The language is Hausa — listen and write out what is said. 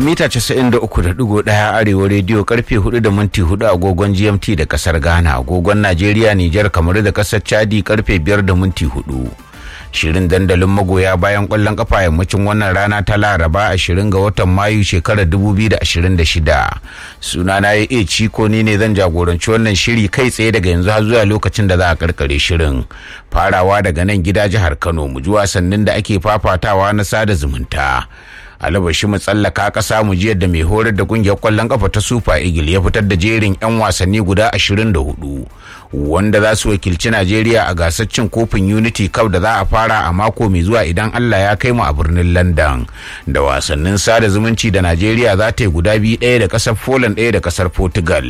mita 93.1 arewa rediyo karfe 4 da minti 4 agogon gmt da kasar ghana agogon najeriya nijar kamar da kasar chadi karfe 5 da minti 4 shirin dandalin magoya bayan kwallon kafa yammacin wannan rana ta laraba 20 ga watan mayu shekarar 2026 sunana ya iya ciko ni ne zan jagoranci wannan shiri kai tsaye daga yanzu har zuwa lokacin da za a karkare shirin farawa daga nan gida jihar kano mu ji wasannin da ake fafatawa na sada zumunta alabashi mu tsallaka kasa mu ji yadda mai horar da kungiyar kwallon kafa ta super eagle ya fitar da jerin 'yan wasanni guda 24 wanda za su wakilci najeriya a gasar cin kofin unity cup da za a fara a mako mai zuwa idan allah ya kai mu a birnin london da wasannin sada zumunci da najeriya za ta yi guda biyu ɗaya da kasar poland ɗaya da kasar portugal